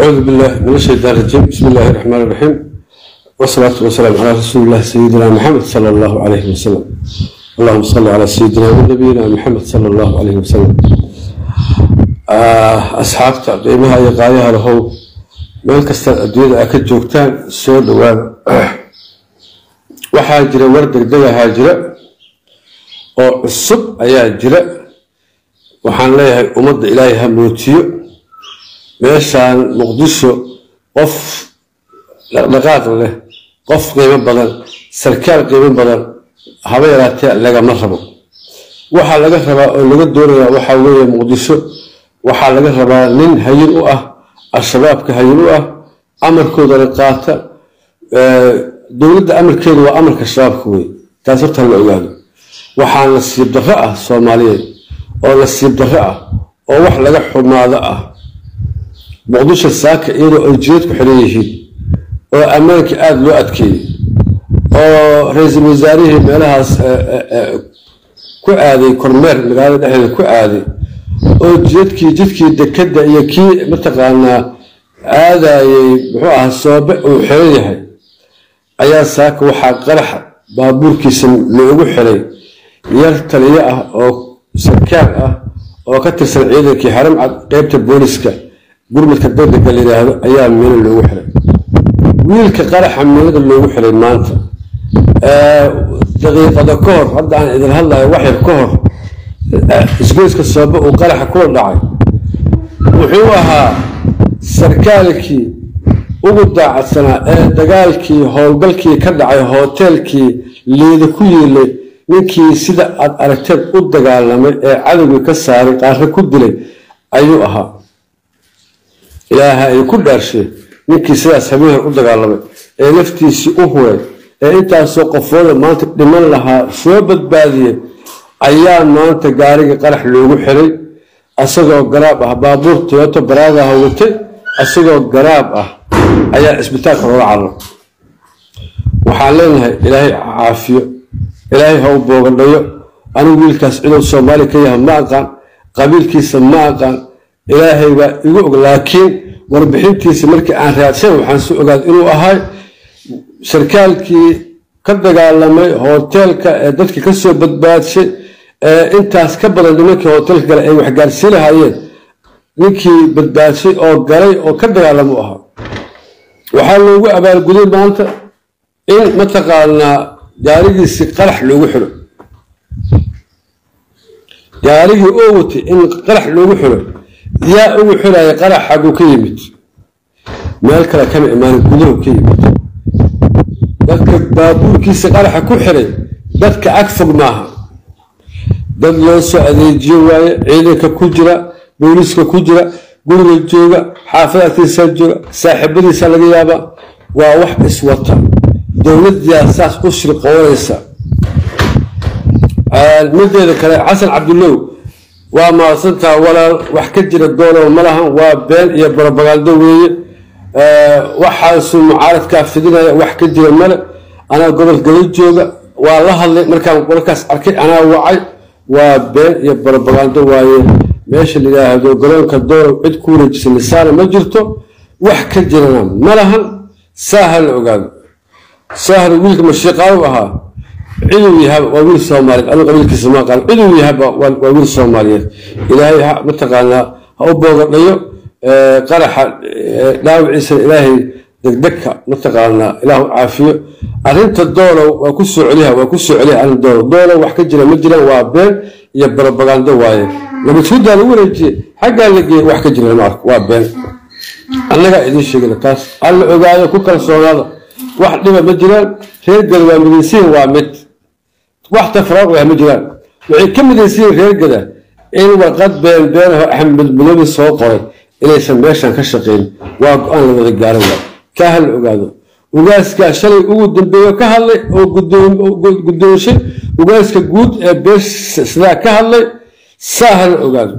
أعوذ بالله من الشيطان الرجيم بسم الله الرحمن الرحيم والصلاة والسلام على رسول الله سيدنا محمد صلى الله عليه وسلم اللهم صل على سيدنا ونبينا محمد صلى الله عليه وسلم آه أصحابتا قيمها يقايها له meel kasta adduunyada aa ka joogtaan soo dhawaada waxaa jira war degdegahaa jira oo cusub ayaa jira waxaan leeyahay ummadda ilaahay ha mootiyo meeshaan muqdisho qof dhaqdhaqaaq leh qof qiimo badan sarkaal qiimo badan haba yaraatee lagama rabo waxaa laga rabaa oo laga doonayaa waxaa weeye muqdisho waxaa laga rabaa nin hayin u ah al-shabaabka hayin u ah amarkoodana qaata dowladda amarkeedu waa amarka shabaabka wey taas horta la ogaado waxaa nasiib darro ah soomaaliyeed oo nasiib darro ah oo wax laga xumaado ah muqdisho saaka iyadoo ay jireed ku xiran yihiin oo ammaanka aada loo adkeeyey oo ra-iisul wasaarihii meelahaas ku aaday kormeer magaalada dhexdeeda ku aaday oo jidadkii jidkii dekadda iyo kii mataqaanaa aadayey muxuu ahaa soobe uu xiran yahay ayaa saaka waxaa qaraxa baabuurkiisa loogu xiray yar taliyo ah oo sarkaal ah oo ka tirsan ciidankii xaramcad qeybta booliska gurmadka degdega la yidhaahdo ayaa miino loogu xiray wiilka qaraxa miinada loogu xiray maanta daqiiqada ka hor hadda aan idin hadlayo waxyar ka hor isgoyska soobe uu qaraxa kula dhacay wuxuu ahaa sarkaalkii ugu daacadsanaa ee dagaalkii howlgalkii ka dhacay hoteelkii liida ku yiilay ninkii sida aad aragteed u dagaalamay ee cadowgii ka saaray qaarre ku dilay ayuu ahaa ilaaha ay ku dhaarshay ninkii sidaas habeenhor u dagaalamay ee naftiisii u huray ee intaasoo qofooda maanta dhiman lahaa soo badbaadiyey ayaa maanta gaarigii qarax loogu xiray asagoo garaab ah baabuur toyoto baraagaha watay asagoo garaab ah ayaa cisbitaalka loola cararo waxaan leenahay ilaahay caafiyo ilaahay ha u boogadhayo anigu wiilkaas ciduu soomaali ka yaha ma aqaan qabiilkiisa ma aqaan ilaahay baa igu og laakiin warbixintiisa markii aan raadshay waxaan si ogaad inuu ahay sarkaalkii ka dagaalamay hoteelka ee dadka ka soo badbaadshay intaas ka badan nimankii hoteelka gale ay waxgaarsii lahaayeen ninkii badbaadshay oo galay oo ka dagaalama u ahaa waxaa loogu abaalguday maanta in mataqaanaa gaarigiisii qarax loogu xiro gaarigii oo watay in qarax loogu xiro yaa ugu xiraya qarax xaguu ka yimid meel kale kama imaanin gudahu ka yimid dadka baabuurkiisa qaraxa ku xiray dadka ag fog maaha dad loo soo adeejiyo waaye ciidanka ku jira booliiska ku jira guriga jooga xaafadaadkiisaa jooga saaxiibadiisa laga yaabaa waa wax iswata dowladdiyaa saas u shirqoonaysa mideeda kale xasan cabdulow waa mahadsantaa walaal wax ka jira doolow ma lahan waa been iyo barobagaaldo weeye waxaasuu mucaaradkaa fidinaya wax ka jira male anaa gobol gala jooga waa la hadlay markaan warkaas arkay anaa wacay waa been iyo barobagando waaye meesha la yidhaahdo garoonka doolow cid ku wareejisa lisaana ma jirto wax ka jirana ma lahan saaha la ogaado saahna wiilka mashiiqaalu ahaa ciduu yahaba waa wiil soomaaliyeed anigu qabiilkiisa ma aqaan ciduu yahaba waa wiil soomaaliyeed ilaahay ha mataqaanaa ha u boogadhayo qaraxa dhaawiciisana ilaahay degdegka mataqaanaa ilaahu caafiyo arrinta doolow waa ku soo celiha waa ku soo celiha arrin doolow doolow wax ka jira ma jiraan waa been iyo barobagando waaye nabadguddaa lagu wareejiye xaggaa la geeyey wax ka jira lama arko waa been annagaa idiin sheegina taas alla ogaado ku kalsoonaada wax dhiba ma jiraan reergada waa midaysiin waa mid wax tafraaq ah ma jiraan waxay ka midaysiin reergada in warqad been beenaho axmed mudoobi soo qoray inaysan meeshan ka shaqayn waa go-aan la wada gaaran waay kaa ha la ogaado ugaaskaa shalay ugu dambeeyo ka hadlay oo guddoonshay ugaaska guud ee beesha sidaa ka hadlay saa ha la ogaado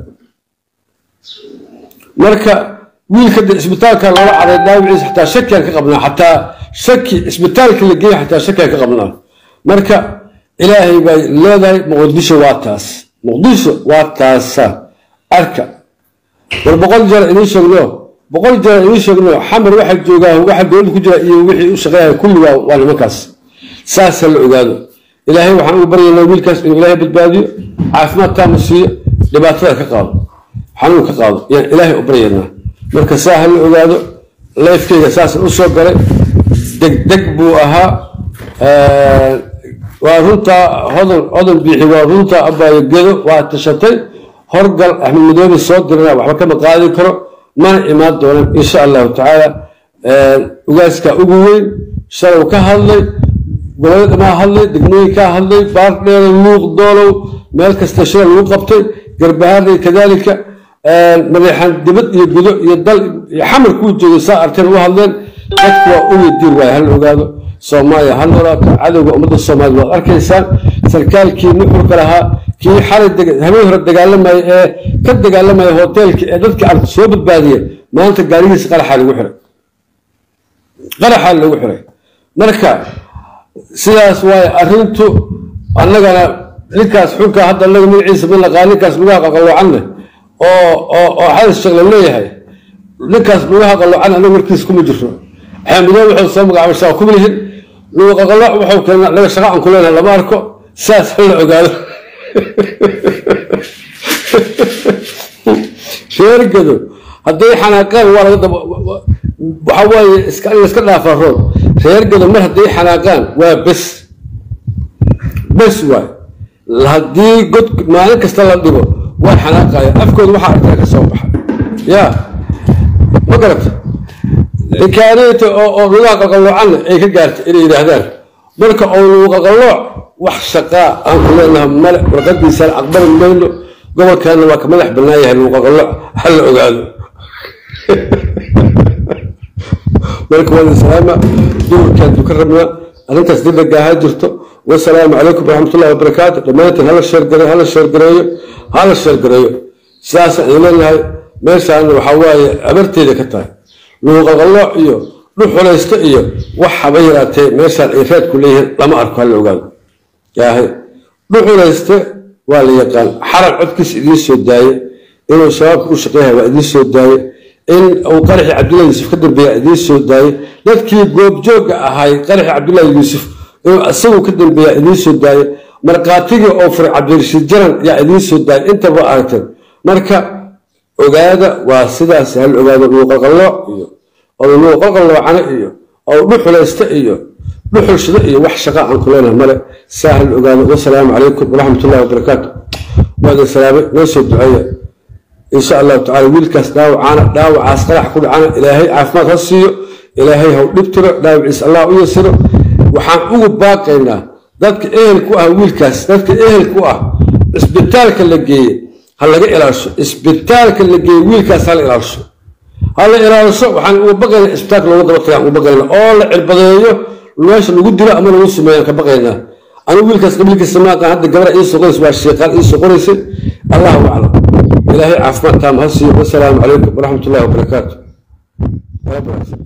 marka wiilka de isbitaalka loola caday dhaawiciisa xataa shakiaan ka qabnaa xataa shaki isbitaalka la geeya xataa shakiaan ka qabnaa marka ilaahay bay leedahay muqdisho waa taas muqdisho waa taasa arka war boqol jeer idiin sheegno boqol jeer ii sheegno xamar waxa joogaa waxa dowladda ku jira iyo wixii u shaqeynaya kulli waa waa nimankaas saasa la ogaado ilaahay waxaan ugu baryaynaa wiilkaas inuu ilaahay badbaadiyo caafimaad taama siiyo dhibaatada ka qaado xanuun ka qaado yaan ilaahay u baryaynaa marka saa ha la ogaado leefkeyga saasan u soo galay degdeg buu ahaa waa runtaa hodan hodan biixi waa runtaa abaayo gedo waa tashatay horgal axmed madoobe soo dirana waxba kama qaadi karo mana imaan doonan insha allahu tacaala ugaaskaa ugu weyn shalow ka hadlay gobolada dhamaa hadlay degmooyinkaa hadlay baardheera luuq doolow meel kasta shila lagu qabtay garbahaarday kadaalika mareexan dibad iyo gudo iyo dal iyo xamar kuu joogay saa arteen u hadleen dadku waa uga diir waaya hala ogaado soomaaliya ha noolaato cadowga ummadda soomaaliyed waad arkaysaan sarkaalkii nuxurka lahaa kii xalay habeen hore dagaalamaya ee ka dagaalamaya hoteelka ee dadkii aan soo badbaadiya maanta gaarigiisa qaraxaa lagu xiray qaraxaa lagu xiray marka sidaas waaye arrintu annagana ninkaas xunka hadda anaga magaciisa ma naqaa ninkaas lugaha qaqaloocanne oo oo oo xadis sheekh la leeyahay ninkaas lugaha qaloocan anaga warkiisa kuma jirto xaamidoo wuxuu soo magacaabay shaqa kuma lihin luga qaqalooc wuxuu keenaa anaga shaqa aan ku leenahay lama arko saas ha la ogaado reergado hadday xanaaqaan waa laga daba waxa waaye iska in iska dhaafaa rood reergado mar hadday xanaaqaan waa bes bes waay haddii god maalin kasta la dhigo waa xanaaqaya afkooda waxaa arkaa ka soo baxa ya ma garata xikaaniyta oo oo lugaha qaqaloocanna ay ka gaartay inay yidhaahdaan marka oo lugu qaqalooc wax shaqaa aan ku leenaha male warqadiisaan aqbali mayno gobolkaana waa ka madax bannaan yahay lugu qaqalooc ha la ogaado marka waa salaama duurkaadu ka rabnaa arrintaas dibdega ha jirto wasalaamu calaykum waraxmatullahi wabarakaatu dhammaantiin hala sheergareeyo hala sheergareeyo hala sheergareeyo sidaasaan idin leenahay meeshaana waxaa waaye abarteeda ka tahay luuqaqalooc iyo dhuxulaysto iyo wax haba yaraatee meeshaan ay raadku leeyihiin lama arko hala ogaado yaahay dhuxulayste waa la yaqaan xaran codkiisa idiin soo daaye inuu shabaabka u shaqeeyahay waa idiin soo daaye in uu qaraxi cabdullahi yuusuf ka dambeeya idiin soo daaye dadkii goobjoogga ahay qaraxi cabdullahi yuusuf inuu isagu ka dambeeya idiin soo daaye markhaatigii oo furay cabdirashiid jaran yaa idiin soo daayay intaba aragteen marka ogaada waa sidaas hal ogaado luuqaqalooc iyo oo luuqaqaloocana iyo oo dhuxulaysta iyo dhuxulshida iyo wax shaqa aan ku leenahay male saa hal ogaado wasalaamu calaykum waraxmatullahi wabarakaatu waa idin salaamay noo soo duceeya insha allahu tacala wiilkaas dhaawacaana dhaawacaas qarax ku dhacana ilaahay caafimaad ha siiyo ilaahay haw dhibtiro dhaawaciis allah u yasiro waxaan ugu baaqaynaa dadka ehel ku ah wiilkaas dadka ehel ku ah cisbitaalka la geeye ha laga ilaasho cisbitaalka la geeye wiilkaas ha la ilaasho ha la ilaasho waxaan uga baqaynaa cisbitaalka looga daba tagaan uga baqaynaa oo la cirbadeeyo meesha lagu dilo ama lagu sumeeyaan ka baqaynaa anigu wiilkaas qabiilkiisa maaqan hadda gabara ii soo qoraysa waa sheeqaan ii soo qoraysay allahu aclam ilaahay caafimaad taam ha siiyo wasalaamu calaykum waraxmatullahi wabarakaatu